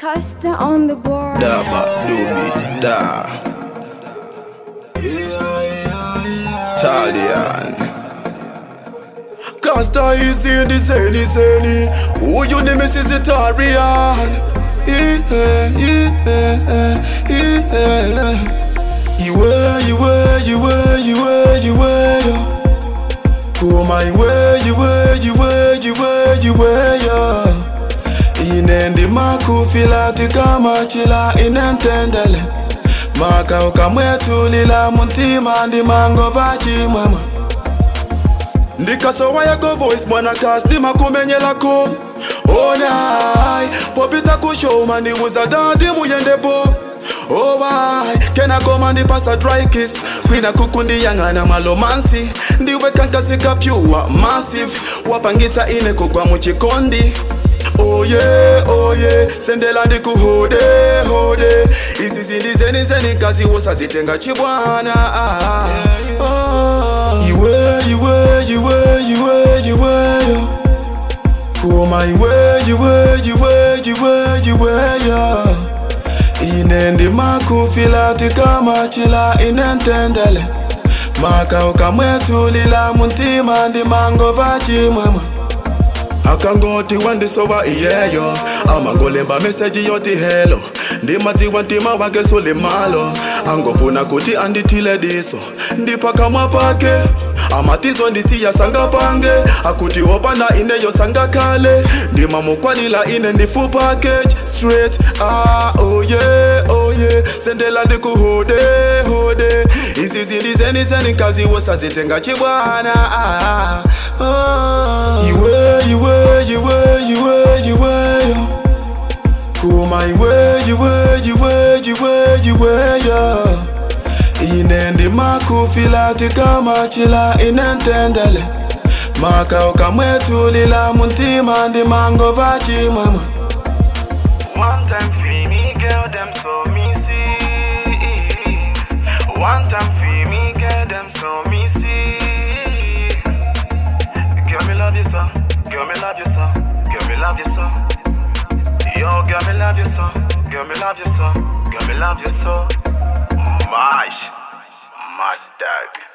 Costa on the board. Da ba do me da. Italian. Casta is in the zany zany. Who you name is Italian? Yeah, yeah, yeah. Iwe, iwe, iwe, iwe, iwe, yo. Kuma iwe, iwe, iwe, iwe, iwe, yo. Inendi makufilati kama chila inentendele maka ukamwetulila muntima ndi mangova chimwemwe ndikasowa yako voice mwana kas ndimakumenyelako onai popita kushoma ndibuza dadi muyendepo owai kenakoma ndipasa dry kiss kwina kukundiyang'ana malomansi ndiwekankasika pyuwa massive wapangitsa ine kugwa muchikondi oye oye sendela ndikuhode hode izi zindizeni zeni kazi wosazitenga chibwana ah, oh. iwe iwe iwe iwe iweyo kuma iwe iwe iwe iwe iweyo ine ndimakufilati kama chila inentendele maka ukamwetulila muntima ndimangova chimwemwe akangoti wandisowa iyeyo amangolemba meseji yoti helo ndimadziwa ntima wake sulimalo angofuna kuti andithile diso ndipakamwa pake amatizo ndisiya sanga pange akuti opanda ineyo sanga kale ndimamukwanila ine ndifu package straight ah, oh yeah, oh yeah. sendela ndikuhode hode izi zindizeni zeni kazi wosazitenga chibwana ah, oh. iwe iwe iwe iwe iwe yo kuma iwe iwe iwe iwe iwe yo ine ndimakufilati kama chila inentendele maka ukamwetulila muntima ndimangova chimwemwe One time for me, girl, them so me see. One time for me, girl, them so me see. Girl, me love you so. Girl, me love you so. Girl, me love you so. Yo, girl, me love you so. Girl, me love you so. Girl, me love you so. Mash, mad dog.